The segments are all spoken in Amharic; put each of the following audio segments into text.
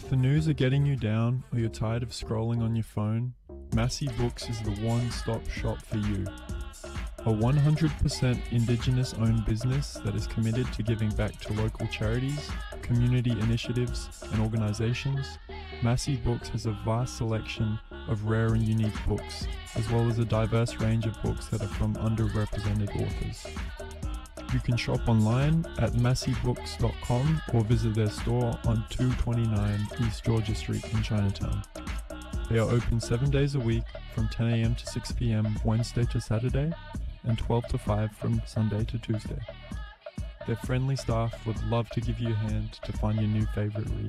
If the news are getting you down or you're tired of scrolling on your phone, Massey Books is the one stop shop for you. A 100% Indigenous owned business that is committed to giving back to local charities, community initiatives, and organizations, Massey Books has a vast selection of rare and unique books, as well as a diverse range of books that are from underrepresented authors. You can shop online at masseybooks.com or visit their store on 229 East Georgia Street in Chinatown. They are open seven days a week from 10 a.m. to 6 p.m. Wednesday to Saturday and 12 to 5 from Sunday to Tuesday. Their friendly staff would love to give you a hand to find your new favorite read.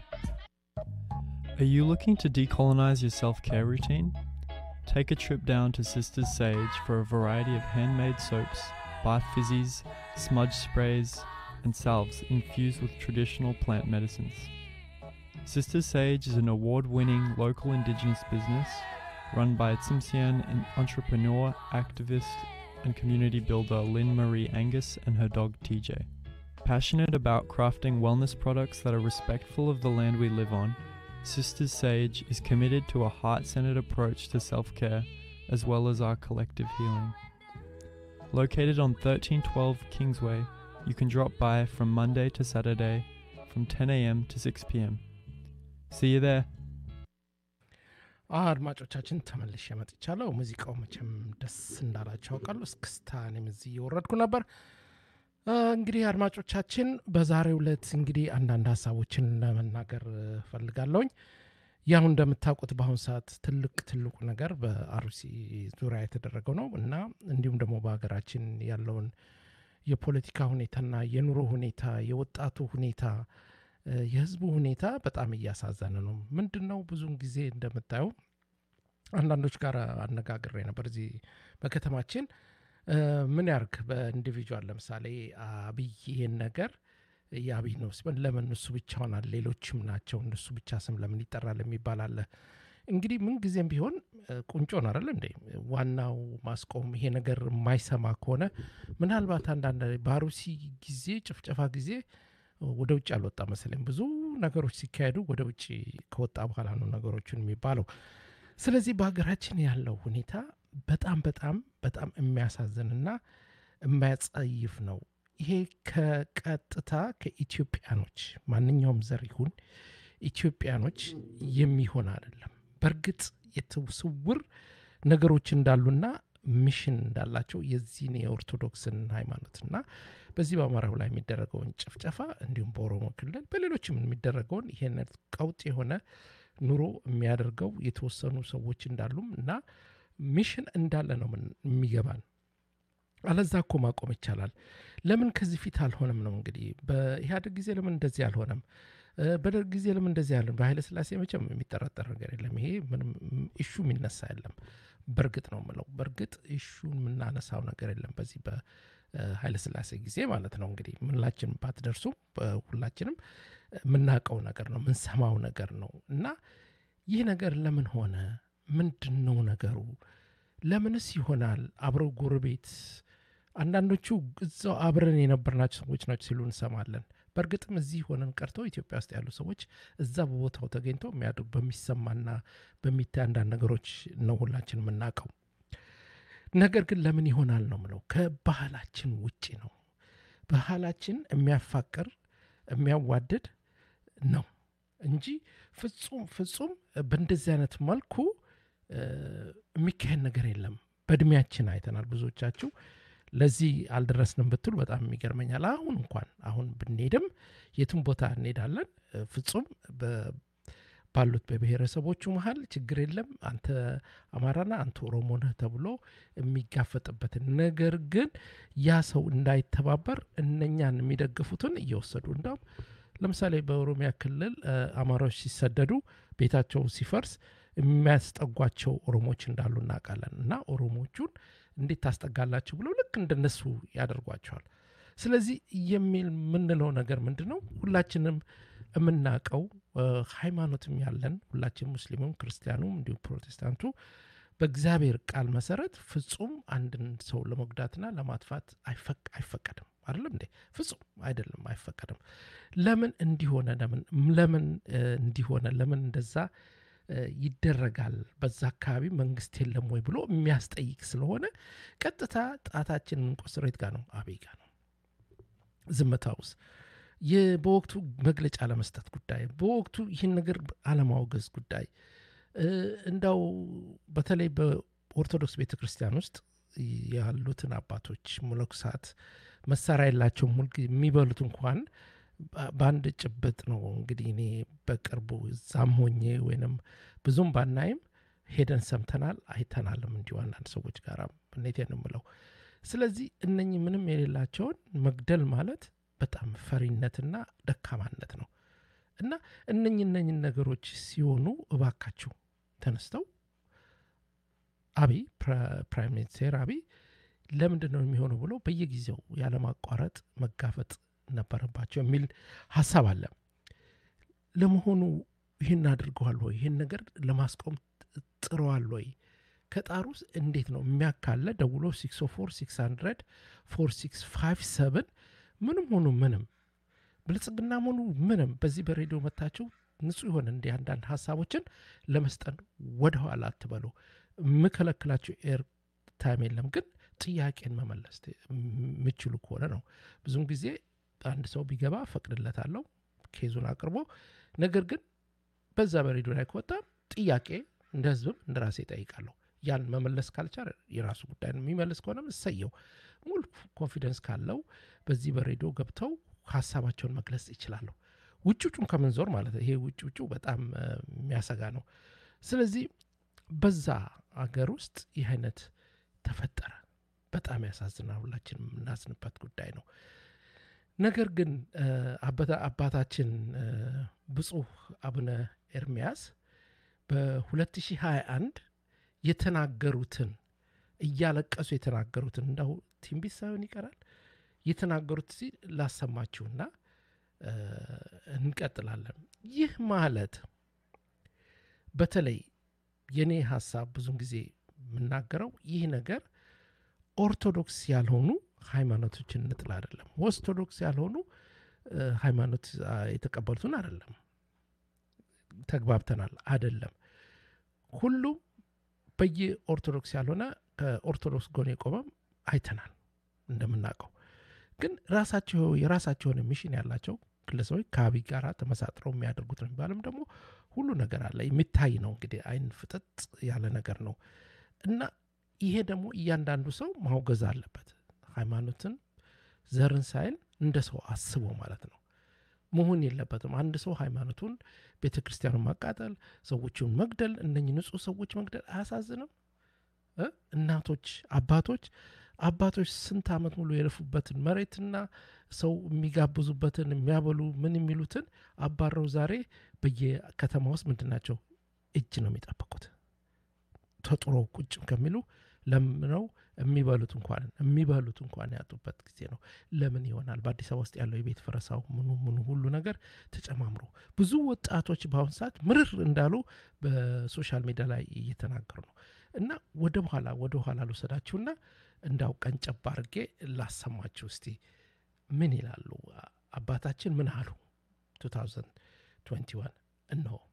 Are you looking to decolonize your self care routine? Take a trip down to Sisters Sage for a variety of handmade soaps, bath fizzies, smudge sprays, and salves infused with traditional plant medicines. Sisters Sage is an award winning local indigenous business run by Tsimshian an entrepreneur, activist, and community builder Lynn Marie Angus and her dog TJ. Passionate about crafting wellness products that are respectful of the land we live on, Sisters Sage is committed to a heart centered approach to self care as well as our collective healing. Located on 1312 Kingsway, you can drop by from Monday to Saturday from 10 a.m. to 6 p.m. See you there. አድማጮቻችን ተመልሼ መጥቻለሁ። ሙዚቃው መቼም ደስ እንዳላቸው አውቃለሁ። እስክስታ እኔም እዚህ እየወረድኩ ነበር። እንግዲህ አድማጮቻችን በዛሬው ዕለት እንግዲህ አንዳንድ ሀሳቦችን ለመናገር ፈልጋለሁኝ። ያው እንደምታውቁት በአሁኑ ሰዓት ትልቅ ትልቁ ነገር በአርሲ ዙሪያ የተደረገው ነው እና እንዲሁም ደግሞ በሀገራችን ያለውን የፖለቲካ ሁኔታና የኑሮ ሁኔታ፣ የወጣቱ ሁኔታ፣ የህዝቡ ሁኔታ በጣም እያሳዘነ ነው። ምንድን ነው ብዙውን ጊዜ እንደምታየው አንዳንዶች ጋር አነጋግሬ ነበር እዚህ በከተማችን ምን ያርግ በኢንዲቪጁዋል ለምሳሌ አብይ ይሄን ነገር የአብይ ነው ሲባል ለምን እሱ ብቻ ሆናል ሌሎችም ናቸው እነሱ ብቻ ስም ለምን ይጠራል የሚባል አለ። እንግዲህ ምን ጊዜም ቢሆን ቁንጮ ነው አይደል እንዴ? ዋናው ማስቆም ይሄ ነገር የማይሰማ ከሆነ ምናልባት አንዳንድ በአሩሲ ጊዜ ጭፍጨፋ ጊዜ ወደ ውጭ አልወጣ መሰለኝ። ብዙ ነገሮች ሲካሄዱ ወደ ውጭ ከወጣ በኋላ ነው ነገሮችን የሚባለው። ስለዚህ በሀገራችን ያለው ሁኔታ በጣም በጣም በጣም የሚያሳዝንና የሚያጸይፍ ነው። ይሄ ከቀጥታ ከኢትዮጵያኖች ማንኛውም ዘር ይሁን ኢትዮጵያኖች የሚሆን አይደለም። በእርግጥ የስውር ነገሮች እንዳሉና ሚሽን እንዳላቸው የዚህን የኦርቶዶክስን ሃይማኖትና በዚህ በአማራው ላይ የሚደረገውን ጭፍጨፋ እንዲሁም በኦሮሞ ክልል በሌሎችም የሚደረገውን ይሄን ቀውጥ የሆነ ኑሮ የሚያደርገው የተወሰኑ ሰዎች እንዳሉም እና ሚሽን እንዳለ ነው የሚገባን። አለዛ እኮ ማቆም ይቻላል። ለምን ከዚህ ፊት አልሆነም ነው እንግዲህ። በኢህአዴግ ጊዜ ለምን እንደዚህ አልሆነም? በደርግ ጊዜ ለምን እንደዚህ አለን? በኃይለ ስላሴ መቼም የሚጠረጠር ነገር የለም። ይሄ ምንም ኢሹ የሚነሳ የለም። በእርግጥ ነው ምለው፣ በእርግጥ ኢሹን የምናነሳው ነገር የለም በዚህ በኃይለ ስላሴ ጊዜ ማለት ነው። እንግዲህ ምንላችን ባትደርሱም ሁላችንም የምናውቀው ነገር ነው፣ የምንሰማው ነገር ነው እና ይህ ነገር ለምን ሆነ? ምንድን ነው ነገሩ? ለምንስ ይሆናል? አብረው ጎረቤት አንዳንዶቹ እዛው አብረን የነበርናቸው ሰዎች ናቸው ሲሉ እንሰማለን። በእርግጥም እዚህ ሆነን ቀርተው ኢትዮጵያ ውስጥ ያሉ ሰዎች እዛ በቦታው ተገኝተው የሚያድሩ በሚሰማና በሚታይ አንዳንድ ነገሮች ነው ሁላችን የምናውቀው። ነገር ግን ለምን ይሆናል ነው ምለው፣ ከባህላችን ውጪ ነው። ባህላችን የሚያፋቅር የሚያዋድድ ነው እንጂ ፍጹም ፍጹም በእንደዚህ አይነት መልኩ የሚካሄድ ነገር የለም። በእድሜያችን አይተናል። ብዙዎቻችሁ ለዚህ አልደረስንም ብትሉ በጣም ይገርመኛል። አሁን እንኳን አሁን ብንሄድም የትም ቦታ እንሄዳለን ፍጹም ባሉት በብሔረሰቦቹ መሀል ችግር የለም። አንተ አማራና አንተ ኦሮሞ ነህ ተብሎ የሚጋፈጥበትን ነገር ግን ያ ሰው እንዳይተባበር እነኛን የሚደግፉትን እየወሰዱ እንዳውም ለምሳሌ በኦሮሚያ ክልል አማራዎች ሲሰደዱ ቤታቸው ሲፈርስ የሚያስጠጓቸው ኦሮሞዎች እንዳሉ እናውቃለን። እና ኦሮሞቹን እንዴት ታስጠጋላችሁ ብለው ልክ እንደነሱ ያደርጓቸዋል። ስለዚህ የሚል የምንለው ነገር ምንድን ነው? ሁላችንም የምናውቀው ሃይማኖትም ያለን ሁላችን ሙስሊሙም፣ ክርስቲያኑም እንዲሁም ፕሮቴስታንቱ በእግዚአብሔር ቃል መሰረት ፍጹም አንድን ሰው ለመጉዳትና ለማጥፋት አይፈቀድም። አይደለም እንዴ? ፍጹም አይደለም፣ አይፈቀድም። ለምን እንዲሆነ ለምን ለምን እንዲሆነ ለምን እንደዛ ይደረጋል? በዛ አካባቢ መንግስት የለም ወይ ብሎ የሚያስጠይቅ ስለሆነ ቀጥታ ጣታችን ቆስሬት ጋር ነው፣ አብይ ጋር ነው። ዝምታ ውስጥ በወቅቱ መግለጫ ለመስጠት ጉዳይ፣ በወቅቱ ይህን ነገር አለማውገዝ ጉዳይ እንዳው በተለይ በኦርቶዶክስ ቤተ ክርስቲያን ውስጥ ያሉትን አባቶች መነኮሳት መሳሪያ የላቸውም። ሁል የሚበሉት እንኳን በአንድ ጭብጥ ነው። እንግዲህ እኔ በቅርቡ እዛም ሆኜ ወይንም ብዙም ባናይም ሄደን ሰምተናል፣ አይተናልም እንዲሁ አንዳንድ ሰዎች ጋር እኔቴን ነው የምለው። ስለዚህ እነኚህ ምንም የሌላቸውን መግደል ማለት በጣም ፈሪነትና ደካማነት ነው እና እነኚህ እነኚህ ነገሮች ሲሆኑ እባካችሁ ተነስተው አብይ ፕራይም ሚኒስቴር አብይ ለምንድን ነው የሚሆነው ብሎ በየጊዜው ያለማቋረጥ መጋፈጥ ነበረባቸው የሚል ሀሳብ አለ። ለመሆኑ ይህን አድርገዋል ወይ? ይህን ነገር ለማስቆም ጥረዋል ወይ? ከጣሩስ እንዴት ነው የሚያካለ ደውሎ 604 600 4657 ምንም ሆኑ ምንም ብልጽግናም ሆኑ ምንም በዚህ በሬዲዮ መታችሁ ንጹህ የሆነ እንዲህ አንዳንድ ሀሳቦችን ለመስጠት ወደኋላ አትበሉ። የምከለክላችሁ ኤር ታይም የለም፣ ግን ጥያቄን መመለስ የምችሉ ከሆነ ነው። ብዙም ጊዜ አንድ ሰው ቢገባ ፈቅድለታለሁ ኬዙን አቅርቦ። ነገር ግን በዛ በሬዲዮ ላይ ከወጣ ጥያቄ እንደ ህዝብም እንደ ራሴ ጠይቃለሁ። ያን መመለስ ካልቻለ የራሱ ጉዳይ ነው። የሚመልስ ከሆነም እሰየው። ሙሉ ኮንፊደንስ ካለው በዚህ በሬዲዮ ገብተው ሀሳባቸውን መግለጽ ይችላለሁ። ውጭ ውጩን ከምንዞር ማለት ነው። ይሄ ውጭ ውጩ በጣም የሚያሰጋ ነው። ስለዚህ በዛ አገር ውስጥ ይህ አይነት ተፈጠረ። በጣም ያሳዝናል። ሁላችንም የምናዝንበት ጉዳይ ነው። ነገር ግን አባታችን ብፁዕ አቡነ ኤርሚያስ በ2021 የተናገሩትን እያለቀሱ የተናገሩትን እንዳው ትንቢት ሳይሆን ይቀራል የተናገሩት ሲ ላሰማችሁና እንቀጥላለን። ይህ ማለት በተለይ የኔ ሀሳብ ብዙን ጊዜ የምናገረው ይህ ነገር ኦርቶዶክስ ያልሆኑ ሃይማኖቶችን እንጥል አይደለም። ኦርቶዶክስ ያልሆኑ ሃይማኖት የተቀበሉትን አይደለም። ተግባብተናል አይደለም። ሁሉም በየኦርቶዶክስ ያልሆነ ከኦርቶዶክስ ጎን የቆመም አይተናል እንደምናውቀው ግን ራሳቸው የራሳቸውን ሚሽን ያላቸው ግለሰቦች ከአብይ ጋር ተመሳጥረው የሚያደርጉት ነው የሚባልም ደግሞ ሁሉ ነገር አለ የሚታይ ነው። እንግዲህ አይን ፍጥጥ ያለ ነገር ነው እና ይሄ ደግሞ እያንዳንዱ ሰው ማውገዝ አለበት። ሃይማኖትን፣ ዘርን ሳይል እንደ ሰው አስቦ ማለት ነው መሆን የለበትም። አንድ ሰው ሃይማኖቱን፣ ቤተ ክርስቲያኑን ማቃጠል፣ ሰዎችን መግደል፣ እነኝህ ንጹህ ሰዎች መግደል አያሳዝንም? እናቶች፣ አባቶች አባቶች ስንት ዓመት ሙሉ የለፉበትን መሬትና ሰው የሚጋብዙበትን የሚያበሉ ምን የሚሉትን አባረው ዛሬ በየከተማ ውስጥ ምንድን ናቸው እጅ ነው የሚጠብቁት። ተጥሮ ቁጭ ከሚሉ ለምነው የሚበሉት እንኳን የሚበሉት እንኳን ያጡበት ጊዜ ነው። ለምን ይሆናል? በአዲስ አበባ ውስጥ ያለው የቤት ፈረሳው ምኑ ምኑ ሁሉ ነገር ተጨማምሮ ብዙ ወጣቶች በአሁኑ ሰዓት ምርር እንዳሉ በሶሻል ሚዲያ ላይ እየተናገሩ ነው። እና ወደ በኋላ ወደ በኋላ ልውሰዳችሁና እንዳው ቀንጨብ አድርጌ ላሰማችሁ እስቲ ምን ይላሉ አባታችን ምን አሉ 2021 እነሆ